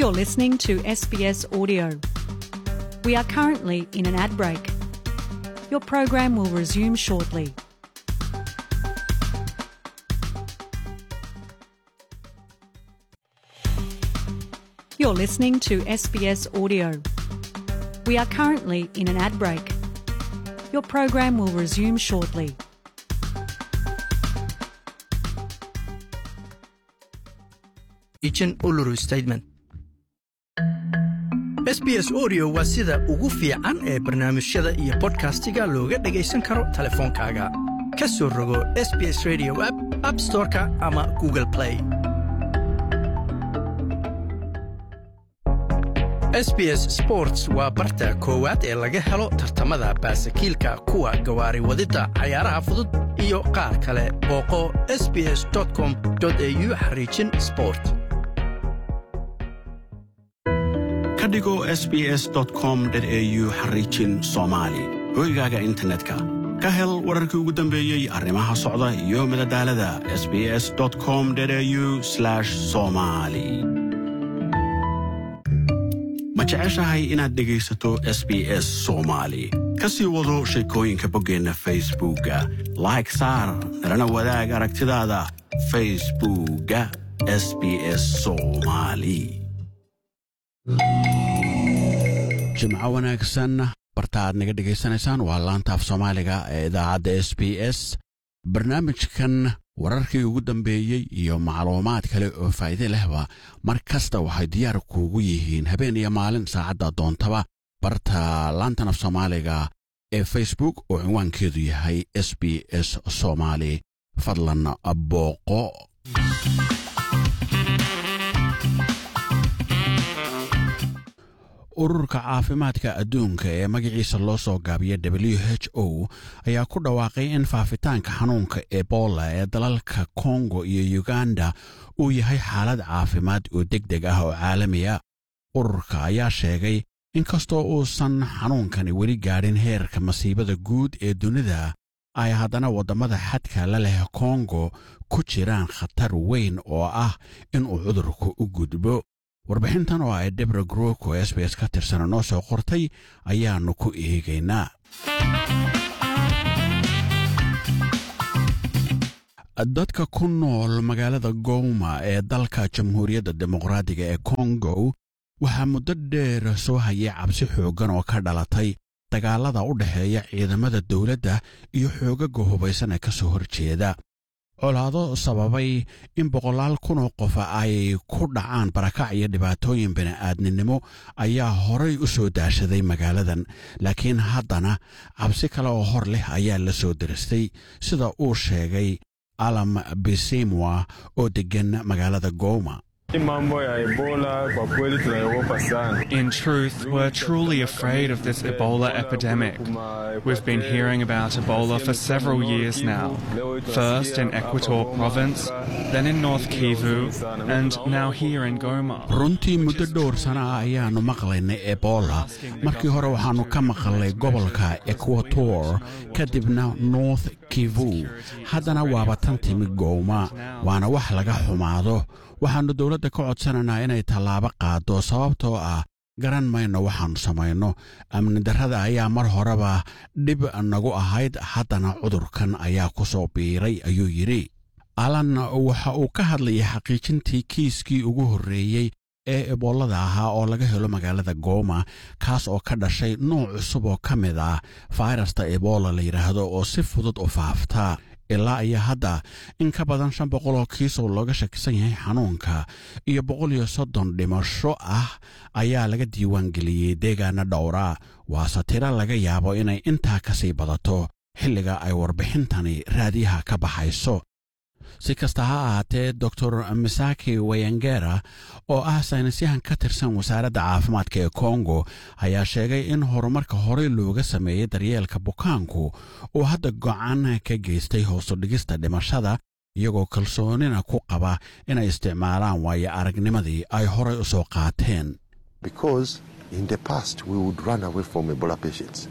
You're listening to SBS Audio. We are currently in an ad break. Your program will resume shortly. You're listening to SBS Audio. We are currently in an ad break. Your program will resume shortly. Agent Uluru Statement SBS Audio waa sida ugu fiican ee barnaamijyada iyo bodkastiga looga dhagaysan karo taleefoonkaaga. Ka soo rogo SBS Radio app, App Store-ka ama Google Play. SBS Sports waa barta koowaad ee laga helo tartamada baasakiilka kuwa gawaari wadidda cayaaraha fudud iyo qaar kale booqo sbs.com.au xariijin sport ka dhigo sbs.com.au xariijin soomaali hoygaaga internetka ka hel wararkii ugu dambeeyey arrimaha socda iyo madadaalada sbs.com.au somali ma jeceshahay inaad dhegaysato s b s soomaali ka sii wado sheekooyinka boggeenna facebookga like saar nalana wadaag aragtidaada facebookga s b s soomaali jimco wanaagsan barta aad naga dhegaysanaysaan waa laantaaf soomaaliga ee idaacadda s b s barnaamijkan wararkii ugu dambeeyey iyo macluumaad kale oo faa'iide lehba mar kasta waxay diyaar kuugu yihiin habeen iyo maalin saacadda doontaba barta laantan af soomaaliga ee facebook oo cinwaankeedu yahay s b s soomaali fadlan booqo ururka caafimaadka adduunka ee magaciisa loo soo gaabiya w h o ayaa ku dhawaaqay in faafitaanka xanuunka ebola ee dalalka kongo iyo uganda uu yahay xaalad caafimaad oo deg deg ah oo caalamiya ururka ayaa sheegay inkastoo uusan xanuunkani weli gaadhin heerka masiibada guud ee dunida ay haddana waddamada xadka la leh kongo ku jiraan khatar weyn oo ah inuu cudurku u gudbo warbixintan oo ay debra grook oo s b s ka tirsana noo soo qortay ayaannu ku eegaynaa dadka ku nool magaalada gowma ee dalka jamhuuriyadda dimuqraadiga ee kongo waxaa muddo dheer soo hayay cabsi xooggan oo ka dhalatay dagaalada u dhexeeya ciidamada dowladda iyo xoogaga hubaysan ee ka soo horjeeda colaado sababay in boqolaal kunoo qof ay ku dhacaan barakac iyo dhibaatooyin bini'aadninimo ayaa horay u soo daashaday magaaladan laakiin haddana cabsi kale oo hor leh ayaa la soo diristay sida uu sheegay alam bisimwa oo deggan magaalada gowma In truth, we're truly afraid of this Ebola epidemic. We've been hearing about Ebola for several years now. First in Equator province, then in North Kivu, and now here in Goma. runtii muddo dhowr sana ah ayaannu maqlaynay ebola markii hore waxaannu ka maqalnay gobolka equator kadibna north kivu haddana waaba tan timi gowma waana wax laga xumaado waxaannu dowladda ka codsanaynaa inay tallaabo qaaddo sababtoo ah garan mayno waxaannu samayno amni darrada ayaa mar horeba dhib nagu ahayd haddana cudurkan ayaa ku soo biiray ayuu yidhi alan waxa uu ka hadlayay xaqiijintii kiiskii ugu horreeyey ee eboolada ahaa oo laga helo magaalada gooma kaas oo ka dhashay nooc cusub oo ka mid ah fayrasta ebola la yidhaahdo oo si fudud u faafta ilaa iyo hadda in ka badan shan boqol oo kiis oo looga shakisan yahay xanuunka iyo boqol iyo soddon dhimasho ah ayaa laga diiwaangeliyey deegaana dhowra waase tiro laga yaabo inay intaa ka sii badato xilliga ay warbixintani raadiyaha ka baxayso si kasta ha ahaatee doctor misaki wayangera oo ah saynisyahan ka tirsan wasaaradda caafimaadka ee kongo ayaa sheegay in horumarka horey looga sameeyey daryeelka bukaanku uu hadda go'aan ka geystay hoosu dhigista dhimashada iyagoo kalsoonina ku qaba inay isticmaalaan waayo aragnimadii ay horay u soo qaateen because in the past we would run away from Ebola patients.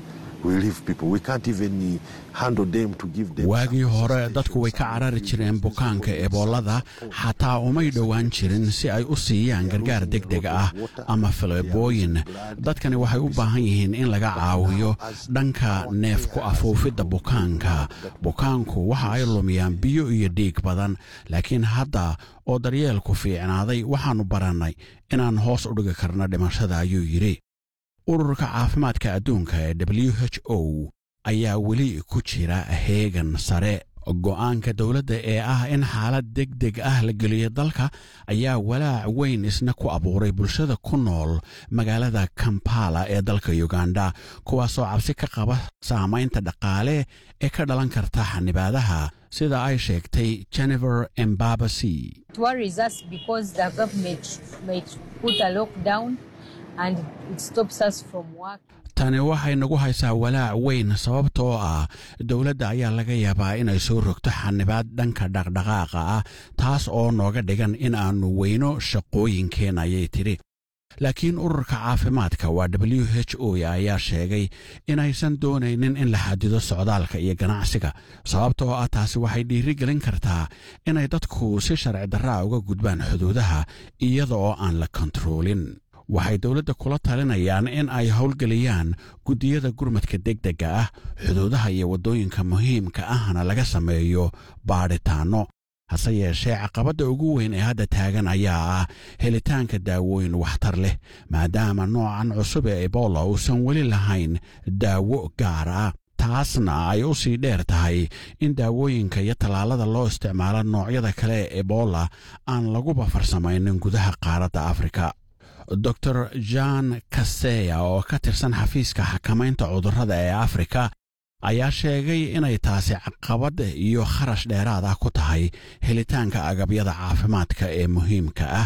waagii hore dadku way ka carari jireen bukaanka eboolada xataa umay dhowaan jirin si ay u siiyaan gargaar deg deg ah ama faleebooyin dadkani waxay u baahan yihiin in laga caawiyo dhanka neef ku afuufidda bukaanka bukaanku waxa ay lumiyaan biyo iyo dhiig badan laakiin hadda oo daryeelku fiicnaaday waxaannu barannay inaan hoos u dhigi karno dhimashada ayuu yidhi ururka caafimaadka adduunka ee w h o ayaa weli ku jira heegan sare go'aanka dowladda ee ah in xaalad deg deg ah la geliyo dalka ayaa walaac weyn isna ku abuuray bulshada ku nool magaalada kampala ee dalka uganda kuwaasoo cabsi ka qaba saamaynta dhaqaale ee ka dhalan karta xanibaadaha sida ay sheegtay jennifer embabasi tani waxay nagu haysaa walaac weyn sababtoo ah dowladda ayaa laga yaabaa inay soo rogto xanibaad dhanka dhaqdhaqaaqa ah taas oo nooga dhigan in aannu weyno shaqooyinkeen ayay tidhi laakiin ururka caafimaadka waa w h o ayaa sheegay inaysan doonaynin in la xadido socdaalka iyo ganacsiga sababtoo ah taasi waxay dhiirigelin kartaa inay dadku si sharci darraa uga gudbaan xuduudaha iyada oo aan la kontaroolin waxay dowladda kula talinayaan in ay howlgeliyaan guddiyada gurmadka degdegga ah xuduudaha iyo waddooyinka muhiimka ahna laga sameeyo baadhitaanno hase yeeshee caqabadda ugu weyn ee hadda taagan ayaa ah helitaanka daawooyin waxtar leh maadaama noocan cusub ee ebola uusan weli lahayn daawo gaar ah taasna ay u sii dheer tahay in daawooyinka iyo tallaalada loo isticmaalo noocyada kale ee ebola aan laguba farsamaynin gudaha qaaradda afrika dor jan kaseya oo ka tirsan xafiiska xakamaynta cudurrada ee afrika ayaa sheegay inay taasi caqabad iyo kharash dheeraad ah ku tahay helitaanka agabyada caafimaadka ee muhiimka ah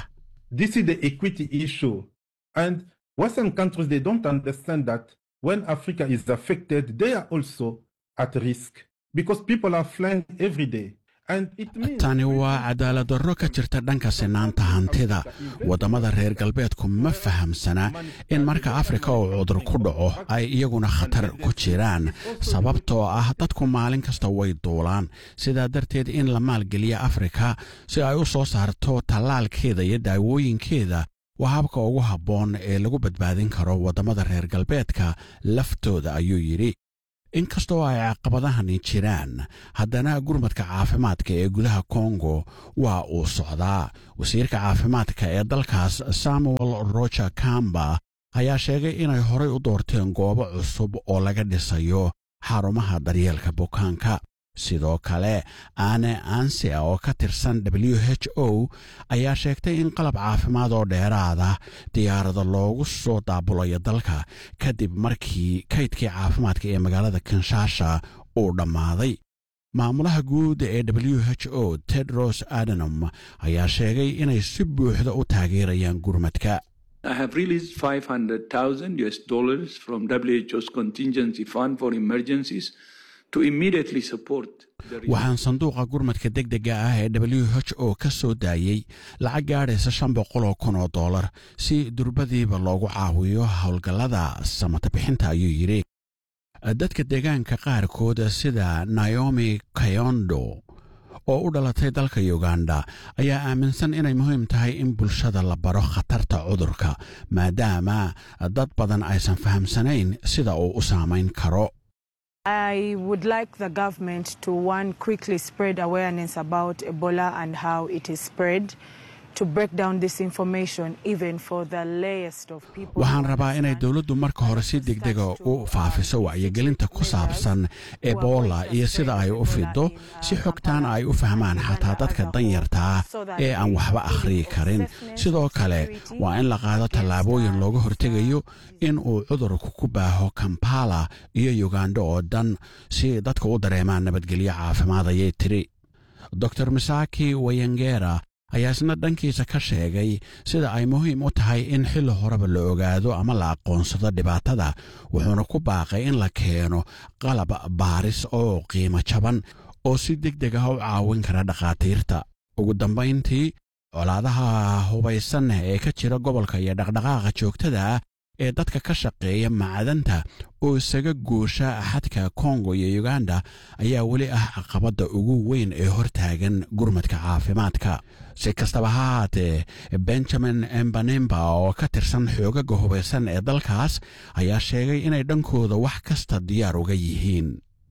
when Africa is affected, they are also at risk because people are flying every day. tani waa cadaalad darro ka jirta dhanka sinaanta hantida waddamada reer galbeedku ma fahamsana in marka afrika uu cudur ku dhaco ay iyaguna khatar ku jiraan sababtoo ah dadku maalin kasta way duulaan sidaa darteed in la maalgeliya afrika si ay u soo saarto tallaalkeeda iyo daawooyinkeeda waa habka ugu habboon ee lagu badbaadin karo waddamada reer galbeedka laftooda ayuu yidhi inkastoo ay caqabadahani jiraan haddana gurmadka caafimaadka ee gudaha kongo waa uu socdaa wasiirka caafimaadka ee dalkaas samuel roger kamba ayaa sheegay inay horay u doorteen goobo cusub oo laga dhisayo xarumaha daryeelka bukaanka sidoo kale aane ansia oo ka tirsan w h o ayaa sheegtay in qalab caafimaad oo dheeraada diyaarada loogu soo daabulayo dalka kadib markii kaydkii caafimaadka ee magaalada kinshasha uu dhammaaday maamulaha guud ee w h o tedros adenom ayaa sheegay inay si buuxda u taageerayaan gurmadka I have released 500,000 US dollars from WHO's contingency fund for emergencies to immediately support waxaan sanduuqa gurmadka degdega ah ee w h o ka soo daayey lacag gaadhaysa shan boqoloo kun oo dollar si durbadiiba loogu caawiyo howlgallada samata bixinta ayuu yidhi dadka deegaanka qaarkood sida naomi kayondo oo u dhalatay dalka uganda ayaa aaminsan inay muhiim tahay in bulshada la baro khatarta cudurka maadaama dad badan aysan fahamsanayn sida uu u saamayn karo I would like the government to one quickly spread awareness about Ebola and how it is spread. To break down this information even for the layest of people. waxaan rabaa inay dowladdu marka hore si degdega u faafiso wacyigelinta ku saabsan ebola iyo sida ay u fido si xogtaana ay u fahmaan xataa dadka danyartaa ee aan waxba akhriyi karin sidoo kale waa in la qaado tallaabooyin looga hortegayo in uu cudurku ku baaho kampala iyo uganda oo dhan si dadka u dareemaan nabadgelyo caafimaad ayay tiri dor misaki wayangera ayaa isna dhankiisa ka sheegay sida ay muhiim u tahay in xilli horeba la ogaado ama la aqoonsado dhibaatada wuxuuna ku baaqay in la keeno qalab baaris oo qiimo jaban oo si deg deg ah u caawin kara dhakhaatiirta ugu dambayntii colaadaha hubaysan ee ka jira gobolka iyo dhaqdhaqaaqa joogtada ah ee dadka ka shaqeeya macdanta oo isaga goosha xadka kongo iyo uganda ayaa weli ah caqabadda ugu weyn ee hortaagan gurmadka caafimaadka si kastaba ha haatee benjamin embanemba oo ka tirsan xoogaga hubaysan ee dalkaas ayaa sheegay inay dhankooda wax kasta diyaar uga yihiin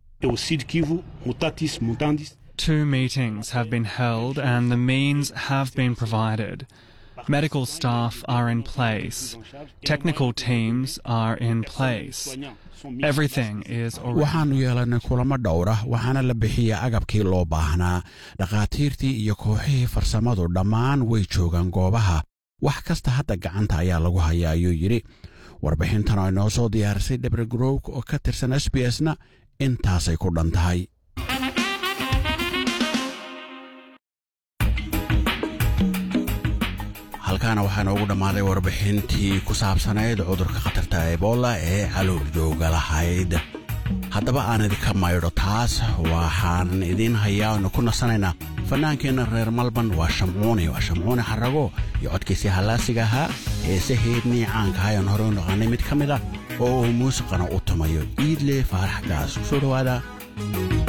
Two meetings have been held and the means have been provided. Medical staff are in place. Technical teams are in place. Everything is already. waxaannu yeelannay kulamo dhowra waxaana la bixiyey agabkii loo baahnaa dhakhaatiirtii iyo kooxihii farsamadu dhammaan way joogaan goobaha wax kasta hadda gacanta ayaa lagu hayaa ayuu yidhi warbixintan oo inoo soo diyaarisay dhebre growk oo ka tirsan s b s na intaasay ku dhan tahay halkaana waxaa noogu dhammaaday warbixintii ku saabsanayd cudurka khatarta ebola ee caloorjooga lahayd haddaba aan idinka maydho taas waxaan idiin hayaa oonu ku nasanaynaa fannaankeenna reer malban waa shamcuuni waa shamcuuni xarago iyo codkiisii hallaasiga ahaa heesaheednii caanka ayaan hore u naqaanay mid ka mid ah oo uu muusiqana u tumayo iidle faarax gaas kusoo dhowaada